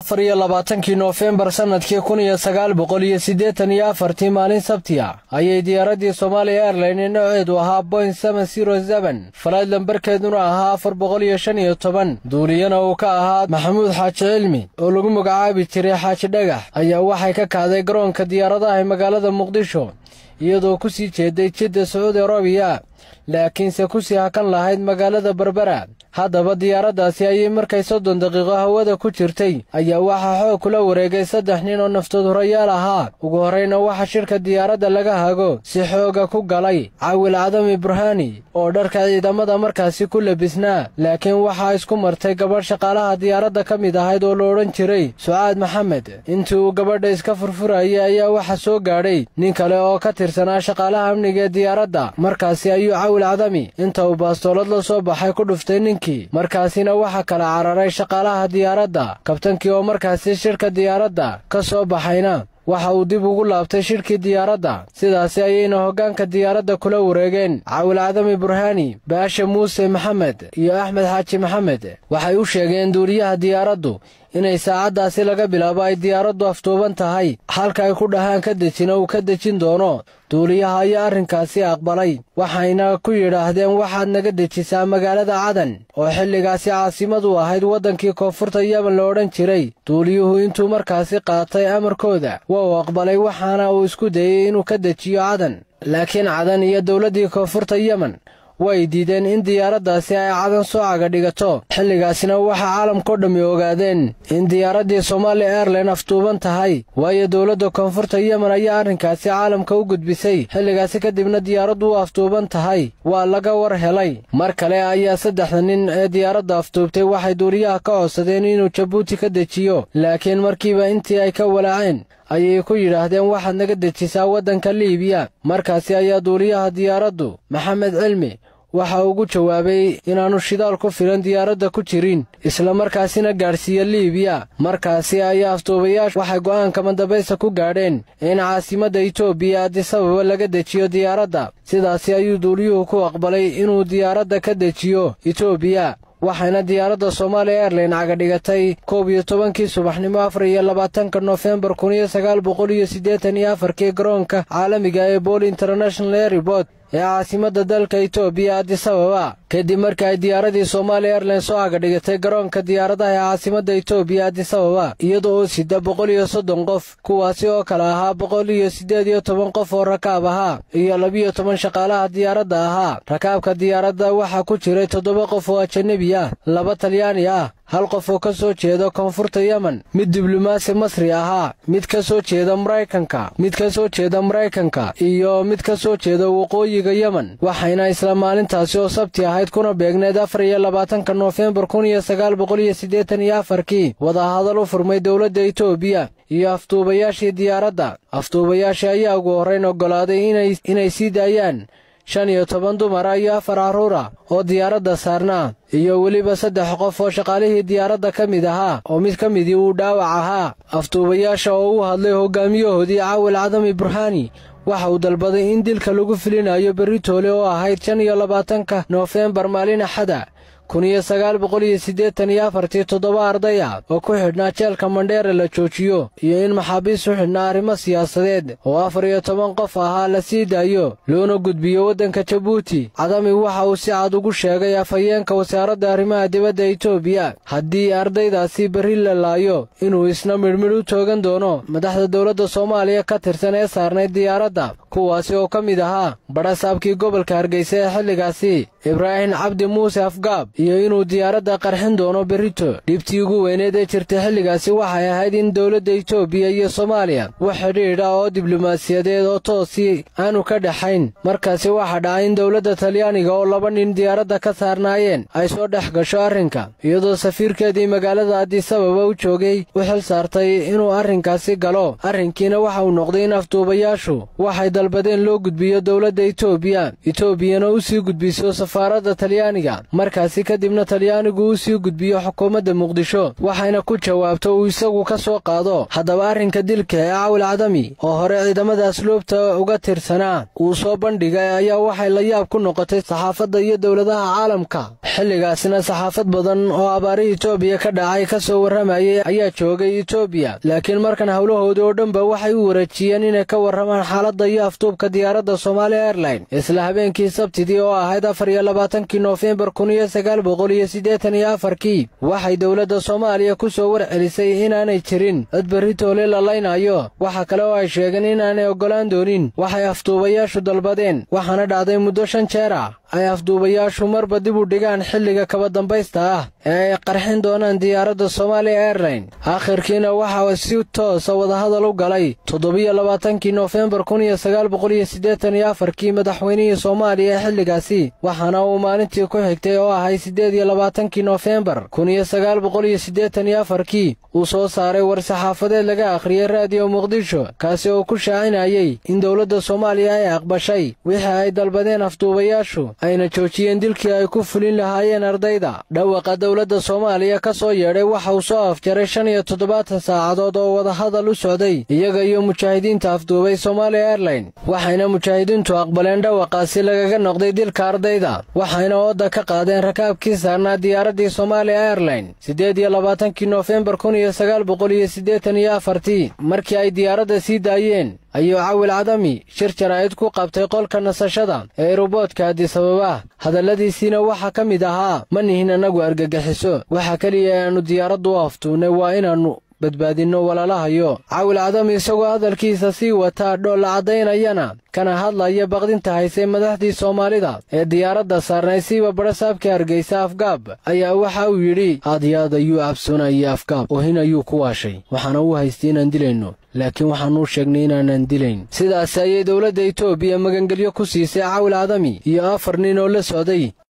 afar iyo labaatankii noofembar sannadkii kun iyo sagaal boqol iyo siddeetan iyo afartii maalin sabtiya ayay diyaaraddii somaaliya airline nooceedu ahaa boing seben zero seben falayd lambarkeeduna ahaa afar boqol iyo shan iyo toban duuliyana uu ka ahaa maxamuud xaaji cilmi oo lagu magacaabi jiray xaaji dhagax ayaa waxay ka kacday garoonka diyaaradaha ee magaalada muqdisho iyadoo ku sii jeeday jidda sacuudi arabiya laakiinse ku sii hakan lahayd magaalada berbera haddaba diyaaraddaasi ayay markay soddon daqiiqo hawada ku jirtay ayaa waxaa xoog kula wareegay saddex nin oo naftood hurayaal ahaa ugu horrayna waxa shirka diyaaradda laga hago si xooga ku galay cawil cadami burhani oo dharka ciidamada markaasi ku labisnaa laakiin waxaa isku martay gabadh shaqaalaha diyaaradda ka mid ahayd oo la odhan jiray sucaad maxamed intii uu gabadha iska furfurayay ayaa waxa soo gaadhay nin kale oo ka tirsanaa shaqaalaha amniga ee diyaaradda markaasi ayuu cawil cadami inta uu baastoolad la soo baxay ku dhuftay ninkii markaasina waxaa kala cararay shaqaalaha diyaaradda kabtankii oo markaasi shirka diyaaradda ka soo baxayna waxa uu dib ugu laabtay shirkii diyaaradda sidaasi ayayna hoggaanka diyaaradda kula wareegeen cawil cadami burhani baashe muuse maxamed iyo axmed xaaji maxamed waxay u sheegeen duuliyaha diyaaraddu inay saacaddaasi laga bilaabo ay diyaaraddu aftuuban tahay halka ay ku dhahaan ka dejina uu ka dejin doono duuliyaha ayaa arrinkaasi aqbalay waxayna ku yidhaahdeen waxaad naga dejisaa magaalada cadan oo xilligaasi caasimad u ahayd waddankii koonfurta yemen la odhan jiray duuliyuhu intuu markaasi qaatay amarkooda waa uu aqbalay waxaana uu isku dayey inuu ka dejiyo cadan laakiin cadan iyo dowladdii koonfurta yemen way diideen in diyaaraddaasi ay cadan soo caga dhigato xilligaasina waxaa caalamkao dhammi ogaadeen in diyaaraddii somaali airline aftuuban tahay waayo dowladda koonfurta yemen ayaa arrinkaasi caalamka u gudbisay xilligaasi kadibna diyaaraddu u aftuuban tahay waa laga war helay mar kale ayaa saddexda nin ee diyaaradda aftuubtay waxay duuliyaha ka codsadeen inuu jabuuti ka dejiyo laakiin markiiba intii ay ka walaaceen ayay ku yidhaahdeen waxaad naga dejisaa waddanka liibiya markaasi ayaa duuliyaha diyaaraddu maxamed cilmi waxa ugu jawaabay inaannu shidaal ku filan diyaaradda ku jirin isla markaasina gaadhsiiya liibiya markaasi ayaa aftuubayaashu waxay go'aanka mandabaysa ku gaadheen in caasimadda etoobiya adisababa laga dejiyo diyaaradda sidaasi ayuu duuliyuhu ku aqbalay inuu diyaaradda ka dejiyo etoobiya waxayna diyaaradda soomaaliya airline cagadhigatay koob iyo tobankii subaxnimo afar iyo labaatanka noofembar kun iyo sagaal boqol iyo siddeetan iyo afarkii garoonka caalamiga ee bool international airport ee caasimadda dalka etoobiya adisababa kadib markii ay diyaaradii soomaaliya airline soo cagadhigatay garoonka diyaaradaha ee caasimadda etoobiya adisababa iyada oo sida boqol iyo soddon qof kuwaasi oo kale ahaa boqol iyo siddeed iyo toban qof oo rakaab ahaa iyo labiyo toban shaqaalaha diyaaradda ahaa rakaabka diyaaradda waxaa ku jiray toddoba qof oo ajanabi ah laba talyaani ah hal qof oo ka soo jeeda koonfurta yemen mid diblomaasi masri ahaa mid ka soo jeeda maraykanka mid ka soo jeeda maraykanka iyo mid ka soo jeeda waqooyiga yemen waxayna isla maalintaasi oo sabti ahayd kuna beegneed afar iyo labaatanka noofembar kun iyo sagaal boqol iyo siddeetan iyo afarkii wadahadal u furmay dowladda etoobiya iyo aftuubayaashii diyaaradda aftuubayaashii ayaa ugu horrayn oggolaaday inay sii daayaan shan iyo toban dumara iyo afar carruura oo diyaaradda saarnaa iyo weliba saddex qof oo shaqaalihii diyaaradda ka mid ahaa oo mid ka midii uu dhaawac ahaa aftuubayaasha oo u hadlay hoggaamiyahoodii cawil cadami burhani waxa uu dalbaday in dilka lagu filinayo beritoole oo ahayd shan iyo labaatanka noofembar maalin axada kun iyo sagaal boqol iyo siddeetan iyo afartii toddoba arday ah oo ku xidhnaa jeelka mandheere la joojiyo iyo in maxaabiis u xidhnaa arrimo siyaasadeed oo afar iyo toban qof ahaa la sii daayo loona gudbiyo waddanka jabuuti cadami waxa uu si cad ugu sheegay afhayeenka wasaaradda arrimaha dibadda etoobiya haddii ardaydaasi berri la laayo inuu isna midhmidh u toogan doono madaxda dowladda soomaaliya ka tirsan ee saarnayd diyaaradda kuwaasi oo ka mid ahaa badhasaabkii gobolka hargeysa ee xilligaasi ibraahim cabdi muuse afgaab iyo inuu diyaaradda qarxin doono berrito dhibtii ugu weyneed ee jirtay xilligaasi waxay ahayd in dowladda etoobiya iyo soomaaliya wax xidhiidha oo diblomaasiyadeed oo toosii aanu ka dhexayn markaasi waxaa dhacay in dowladda talyaaniga oo laba nin diyaaradda ka saarnaayeen ay soo dhex gasho arrinka iyadoo safiirkeedii magaalada adisababa u joogay u xil saartay inuu arrinkaasi galo arrinkiina waxa uu noqday in afduubayaashu waxay dalbadeen loo gudbiyo dowladda etoobiya etoobiyana u sii gudbiso safaaradda talyaaniga markaasi kadibna talyaanigu u sii gudbiyo xukuumadda muqdisho waxayna ku jawaabto uu isagu ka soo qaado haddaba arrinka dilka ee cawil cadami oo hore ciidamada asluubta uga tirsanaa uu soo bandhigay ayaa waxay la yaab ku noqotay saxaafadda iyo dowladaha caalamka xilligaasina saxaafad badan oo abaari etoobiya ka dhacay ka soo warramayay ayaa joogay etoobiya laakiin markan howlahoodii oo dhanba waxay u wareejiyeen inay ka warramaan xaaladda iyo afduubka diyaaradda somaaliya airline isla habeenkii sabtidii oo ahayd afar iyo labaatankii noofembar kun iyo sagaal boqol iyo siddeetan iyo afarkii waxay dowladda soomaaliya ku soo warcelisay inaanay jirin cid berritoole la laynayo waxa kale oo ay sheegeen inaanay oggolaan doonin waxay afduubayaashu dalbadeen waxaana dhacday muddo shan jeer ah ay afduubayaashu marba dib u dhigaan xilliga kaba dambaysta ah ee ay qarxin doonaan diyaaradda somaaliya airline aakhirkiina waxaa si toosa wadahadal u galay toddobiyo labaatankii noofembar kun iyo sagaal boqol iyo siddeetan iyo afarkii madaxweynihii soomaaliya ee xilligaasi waxaana uu maalintii ku xigtay oo ahay siddeed iyo labaatankii noofembar kun iyo sagaal boqol iyo siddeetan iyo afarkii uu soo saaray war-saxaafadeed laga akhriyey raadiyo muqdisho kaasi oo ku shaacinayay in dowladda soomaaliya ay aqbashay wixii ay dalbadeen afduubayaashu ayna joojiyeen dilkii ay ku fulin lahaayeen ardayda dhawaqa dowladda soomaaliya ka soo yeedhay waxa uu soo afjaray shan iyo toddobaatan saacadood oo wadahadal u socday iyaga iyo mujaahidiinta afduubay somaaliya airline waxayna mujaahidiintu aqbaleen dhawaqaasi lagaga noqday dilka ardayda waxayna ooda ka qaadeen rakaabkii saarnaa diyaaraddii somaaliya airline siddeed iyo labaatankii noofembar kun iyo sagaal boqol iyo siddeetan iyo afartii markii ay diyaaradda sii daayeen ayuu cawil cadami shir jaraa'id ku qabtay qolka nasashada ee eruboodka adisababa hadalladiisiina waxaa ka mid ahaa ma nihin annagu argagixiso waxa keliya ee aannu diyaaraddu u aftuunnay waa inaannu badbaadinno walaalahayo cawil cadami isagoo hadalkiisa sii wataa dhoolla caddaynayana kana hadlaya baqdinta haysay madaxdii soomaalida ee diyaaradda saarnay siiba badhasaabkii hargaysa afgaab ayaa waxa uu yidhi aad iyo aad ayuu cabsoonaya afgaab oohin ayuu ku waashay waxaana uu haystay inaan dilayno laakiin waxaanuu sheegnay inaanan dilayn sidaasi ayay dowladda etoobiya magangelyo ku siisay cawil cadami iyo afar nin oo la socday